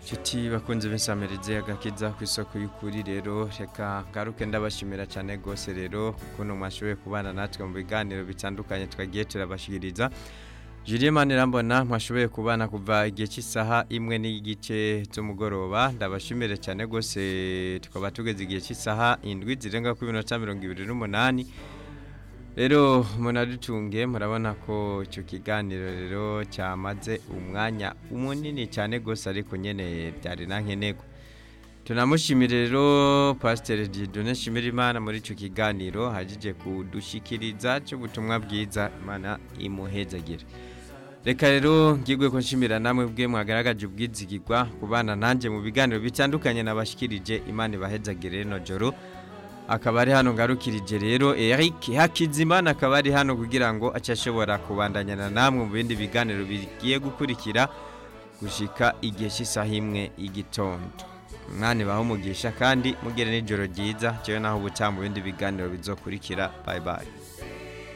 nshuti bakunze b'insamirize agakiza ku isoko y'ukuri rero reka ngaruke ndabashimira cyane rwose rero ukuntu mwashoboye kubana natwe mu biganiro bitandukanye twagiye turabashyikiriza Julien Manirambona mwashoboye kubana kuva igihe cy'isaha imwe n'igice cy'umugoroba ndabashimire cyane rwose tukaba tugeze igihe cy'isaha indwi zirenga ku minota mirongo ibiri n'umunani rero munadutunge murabona ko icyo kiganiro rero cyamaze umwanya munini cyane rwose ariko nyine byari na nkenerwa tunamushimire rero pasiteri didone shimira imana muri icyo kiganiro hagije kudushyikiriza cy'ubutumwa bwiza imana imuhezagire reka rero ngigwe ko nshimira namwe bwe mwagaragaje ubwizigirwa ku bana nanjye mu biganiro bitandukanye nabashyikirije imana ibahezagire no joro akaba ari hano ngarukirije rero Eric Hakizimana akaba ari hano kugira ngo ashobora kubandanyana namwe mu bindi biganiro bigiye gukurikira gushika igihe cy'isaha imwe igitondo umwanya baho umugisha kandi mugere n'ijoro ryiza cyewe naho ubutaha mu bindi biganiro bizokurikira bayi bayi